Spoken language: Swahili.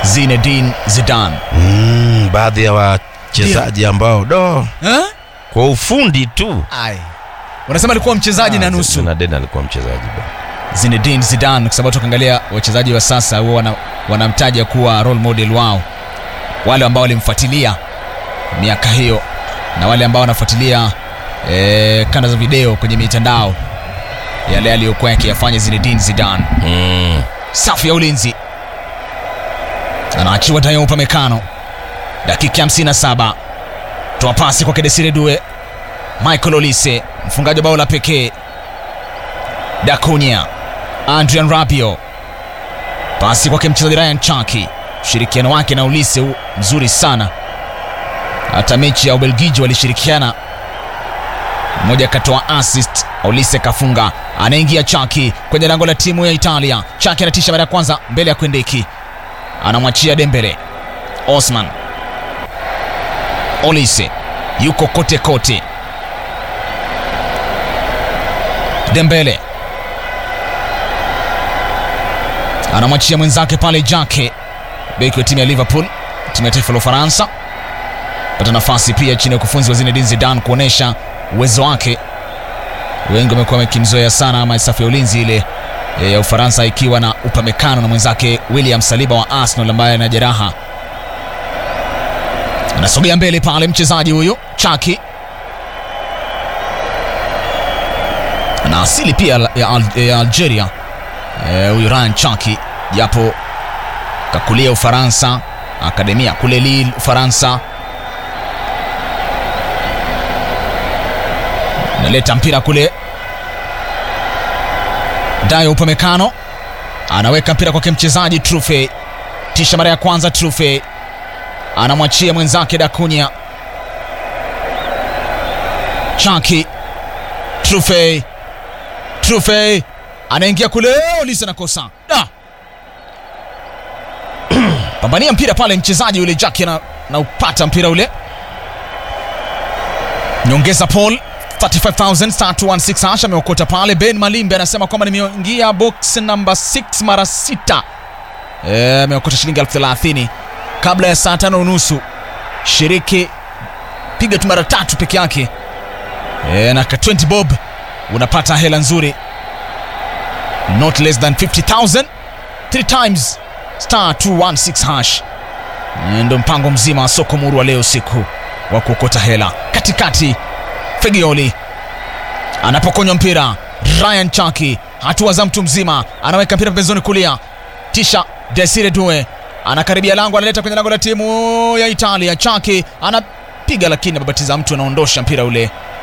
Zinedine Zidane. Mm, baadhi ya wachezaji ambao do Eh? kwa ufundi tu Ai. Unasema alikuwa mchezaji na nusu. Zinedine alikuwa mchezaji bwana. Zinedine Zidane kwa sababu tukiangalia wachezaji wa sasa huwa wana, wanamtaja kuwa role model wao, wale ambao walimfuatilia miaka hiyo na wale ambao wanafuatilia eh, kanda za video kwenye mitandao, yale aliyokuwa yakiyafanya Zinedine Zidane. Mm. Safu ya ulinzi anaachiwa Dayo Upamecano, dakika 57, toa pasi kwa Desire Due, Michael Olise mfungaji wa bao la pekee, Dacunia, Adrian Rabiot, pasi kwake mchezaji Ryan Chaki. Ushirikiano wake na Olise u- mzuri sana, hata mechi ya Ubelgiji walishirikiana, mmoja akatoa assist, Olise kafunga. Anaingia Chaki kwenye lango la timu ya Italia. Chaki anatisha mara ya kwanza mbele ya Kwendeki, anamwachia Dembele. Osman Olise yuko kote kote. Dembele anamwachia mwenzake pale Jake, beki wa timu ya Liverpool, timu ya taifa la Ufaransa, pata nafasi pia chini ya ukufunzi wa Zinedine Zidane kuonesha uwezo wake. Wengi wamekuwa wakimzoea sana ama safu ya ulinzi ile eh, ya Ufaransa ikiwa na Upamecano na mwenzake William Saliba wa Arsenal ambaye ana jeraha. Anasogea mbele pale mchezaji huyu Chaki ana asili pia ya, Al ya Algeria Eh, huyu Ryan Chaki japo kakulia Ufaransa, akademia kule Lille Ufaransa. Naleta mpira kule, Dayo Upamecano anaweka mpira kwake mchezaji Trufe, tisha mara ya kwanza Trufe anamwachia mwenzake Dakunya. Chaki Trufe Trufe anaingia kule, Olise anakosa da pambania mpira pale, mchezaji yule Jaki na, na upata mpira ule, nyongeza Paul 35000 star 216 hash ameokota pale. Ben Malimbe anasema kwamba nimeingia box namba 6 mara sita, Eh, ameokota shilingi elfu thelathini kabla ya saa tano unusu. Shiriki piga tu mara tatu peke yake, Eh, na ka 20 bob unapata hela nzuri not less than 50000 three times star 216 hash ndo mpango mzima wa soko muru wa leo usiku wa kuokota hela katikati fegioli anapokonywa mpira ryan chaki hatua za mtu mzima anaweka mpira pembezoni kulia tisha desire due anakaribia lango analeta kwenye lango la timu ya italia chaki anapiga lakini ababatiza mtu anaondosha mpira ule